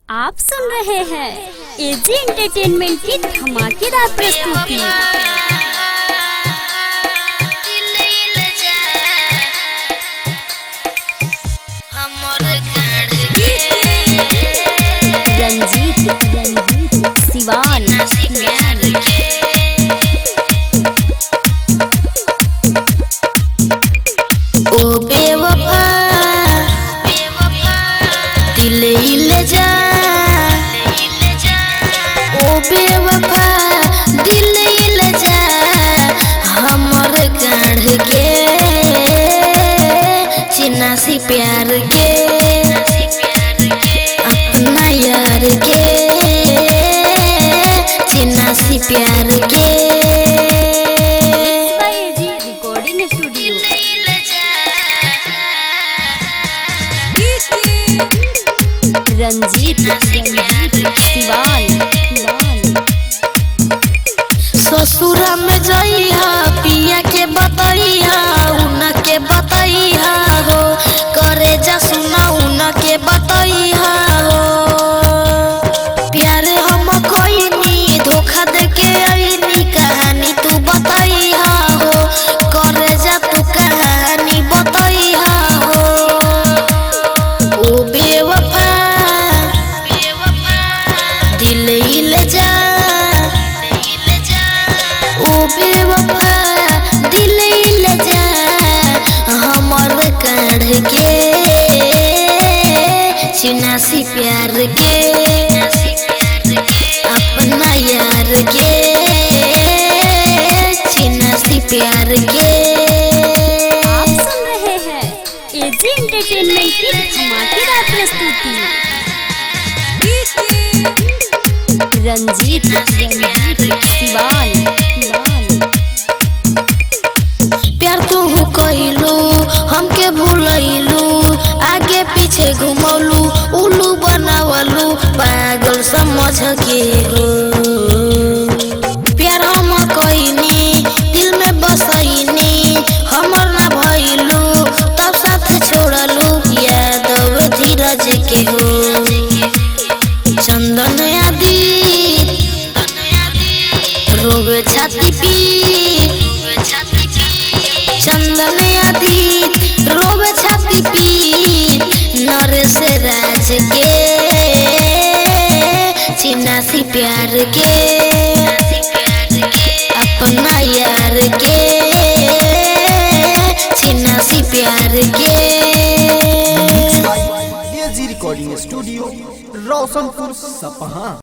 आप सुन रहे हैं एजी एंटरटेनमेंट की धमाकेदार प्रस्तुति रंजीत रंजीत सिवान ओ बेवफा दिल ले जा ओ बेवफा दिल ले जा हमर काढ़ के चिन्नासी प्यार के अपना यार के चिन्नासी प्यार के AG recording studio Ranjeet Ranjeet Siwan ससुरा में जइहा पिया के बतैहा उन के बतैहा हो करे जा सुना उन के बतैहा हो प्यार हम कोई धोखा दे के अइनी कहानी तू बतैहा हो करे जा तू कहानी बतैहा हो ओ बेवफा दिल ले जा ओ बेवफा दिल ले जा हमर काढ़ के चिनासी प्यार के अपना यार के चिनासी प्यार के आप सुन रहे हैं एजी एंटरटेनमेंट की धमाकेदार प्रस्तुति रंजीत रंजीत सिवान प्यार तू कइलू हमके भूलैलू आगे पीछे घुमौलू उल्लू बनावलू पागल समझ के हो प्यार हम कइनी दिल में बसैनी हमर ना भइलू तब साथ छोड़लू यादव धीरज के हो चंदन आदि रोग छाती पी चंदन आदि रोग छाती पी नरेश राज के चिन्नासी प्यार के अपना यार के चिन्नासी प्यार के एजी रिकॉर्डिंग स्टूडियो रोशनपुर सपहा